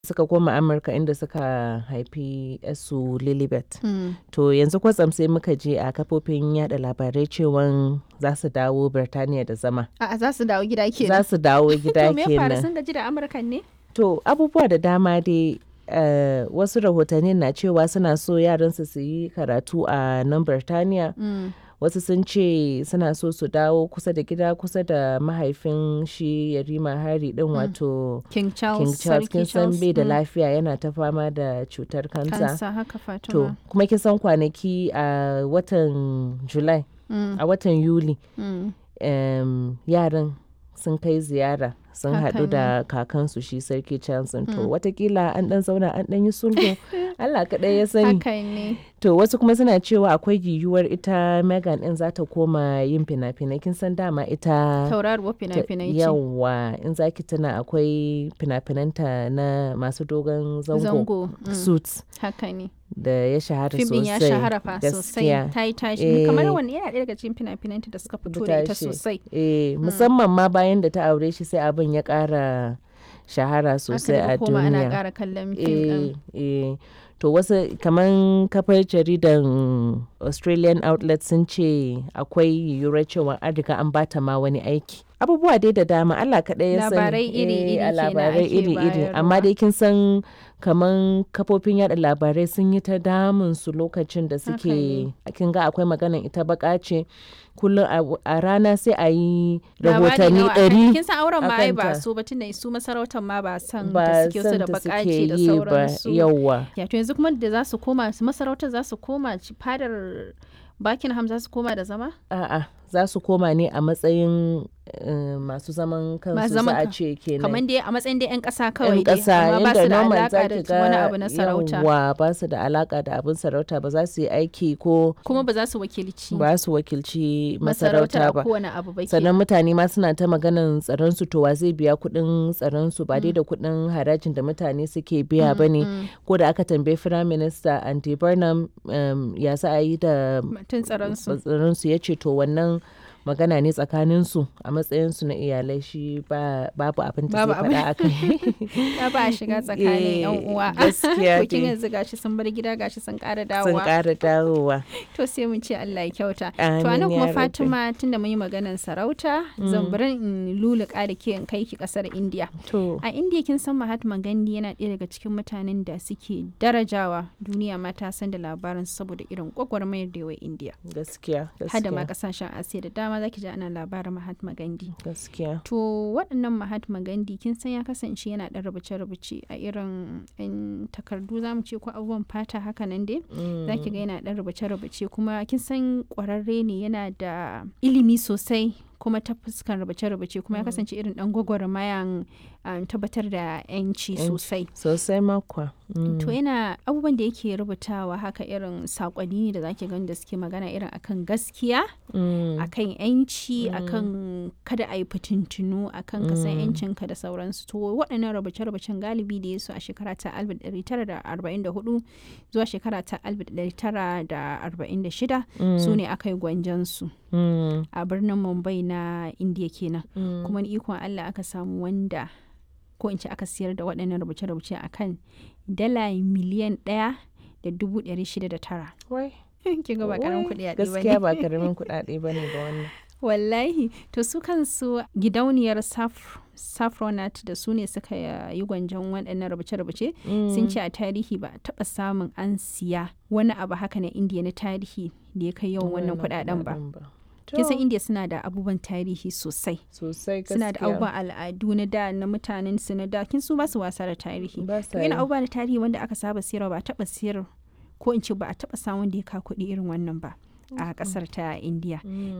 suka koma amurka inda suka haifi su lilibet Mm. to yanzu kwatsam sai muka je a kafofin yada labarai cewan za su dawo birtaniya da zama A'a za su dawo gida za kenan. su dawo gida To me ya faru kenan sun gaji da Amurkan ne? to abubuwa da dama dai eh, wasu rahotanni na cewa suna so yaransu su yi karatu a nan birtaniya Mm. wasu sun ce suna so su dawo kusa da gida kusa da mahaifin shi yarima hari din wato King Charles. king charles Sarki kin san Charles. bai da Mm. lafiya yana ta fama da cutar kansa Kansa haka to Fatima. kuma kin san kwanaki a watan july Mm. a watan yuli Mm. em, yaran sun kai ziyara sun Haka haɗu da kakansu shi sarki charles to Mm. watakila an ɗan zauna an ɗan yi sulhu allah kaɗai ya sani Haka ne. to wasu kuma suna cewa akwai yiwuwar ita megan ɗin za ta koma yin fina-finai kin san dama ita Tauraruwar ta- fina-finai ce. yawa in zaki tuna akwai fina-finanta na masu dogon zango, Zango. Mm. suits Haka ne. da ya shahara Fim ɗin sosai ya shahara fa sosai. gaskiya Ta yi tashi. Eh. Kamar wani yana ɗaya daga cikin fina-finanta da suka fito da ita tashi. sosai. eh musamman ma bayan da ta aure shi sai abin ya ƙara shahara sosai Aka a daga koma ana duniya ƙara kallon fim ɗin. eh eh to wasu kamar kafar jaridan australian outlet sun ce akwai yiwuwar cewa an riga an bata ma wani aiki abubuwa dai da dama allah kaɗai ya sani Labarai iri-iri Eh, a kenan labarai ake iri-iri amma bayarwa. dai kin san kamar kafofin yada labarai sun yi ta damun su lokacin da Haka suke kin ga akwai maganan ita baka ce kullum a- a rana sai a yi Labari rahotanni nawa akan- ɗari Kin san auren ma ai ba akanta. su ba tunda su masarautar ma ba san ba da suke so san da ta bakace suke da yi ba sauransu. yauwa Ya to yanzu kuma da za su koma su masarautar za su koma ci- fadar Buckingham za su koma da zama? A'a, za su koma ne a matsayin eh, masu zaman kansu Masu za zaman a kan- ce kenan. Kamar dai a matsayin dai 'yan ƙasa kawai yan dai ƙasa amma ba inda su da normal za alaƙa ki da wani ga abu na sarauta. yawwa ba su da alaka da abin sarauta ba za su yi aiki ko Kuma ba za su wakilci ba su wakilci masarautar masarauta a ba. kowane abu ba sannan kenan. mutane ma suna ta maganan tsaron su to wa zai biya kuɗin tsaron su ba dai da kuɗin harajin da mutane suke biya ba ne Mm, ko da aka tambayi firayim minista andy burnham um, ya za a yi da Mutum tsaron su. tsaronsu ya ce to wannan magana ne tsakaninsu a matsayinsu na iyalai shi ba babu abin da Babu zai faɗa a kai Ya ba a shiga tsakanin 'yan Eh, uwa. gaskiya To kin dai. yanzu gashi sun bar gida gashi sun ƙara sun dawowa. ƙara dawowa To sai mun ce Allah ya kyauta. To Amin anan ya kuma rabbi. Fatima tunda mun yi maganar sarauta zan bari in luluka da ke in kai ki kasar India. to A India kin san Mahatma Gandhi yana ɗaya daga cikin mutanen da suke darajawa duniya ma ta san da labarin saboda irin gwagwarmayar da yawa India. gaskiya Hada ma gaskiya kasashen Asiya da dama zaki ji ana labarin Mahatma Gandhi. gaskiya To waɗannan Mahatma Gandhi kin san ya kasance yana ɗan rubuce-rubuce a irin 'yan takardu za mu ce ko abubuwan fata haka nan dai. za ki ga yana ɗan rubuce-rubuce kuma kin san ƙwararre ne yana da ilimi sosai kuma ta fuskan rubuce-rubuce kuma ya kasance irin ɗan gwagwarmayan um, tabbatar da 'yanci Yanci. sosai sosai makwa to yana abubuwan da yake rubutawa haka irin saƙonni ne da zaki gani da suke magana irin akan gaskiya akan 'yanci akan kada a yi fitintunu akan ka san 'yancinka da sauransu to waɗannan rubuce-rubucen galibi da ya su a shekara ta 1944 zuwa shekara ta 1946 su ne aka yi gwanjansu a birnin mumbai na indiya kenan kuma ni ikon allah aka samu wanda ko in ce aka siyar da waɗannan rubuce-rubuce a kan dala miliyan ɗaya da dubu ɗari shida da tara Wai, kin ga ba karamin wai, kuɗi a gaskiya ba karamin kuɗaɗe ba ne ba wannan wallahi to su kansu gidauniyar Saf- saffronat da su ne suka yi gwanjon waɗannan rubuce-rubuce sun ce a tarihi ba a taɓa samun an siya wani abu haka na indiya na tarihi da ya kai yawan wannan kuɗaɗen ba kin san To, indiya suna da abubuwan tarihi sosai sosai suna da gaskiya. abubuwan al'adu na da na mutanen su na da kin su ba su wasa da tarihi Ba to sa yana yi. abubuwa na tarihi wanda aka saba siyarwa ba a taɓa siyar ko in ce ba a taɓa samun da ya ka kuɗi irin wannan ba a ƙasar ta indiya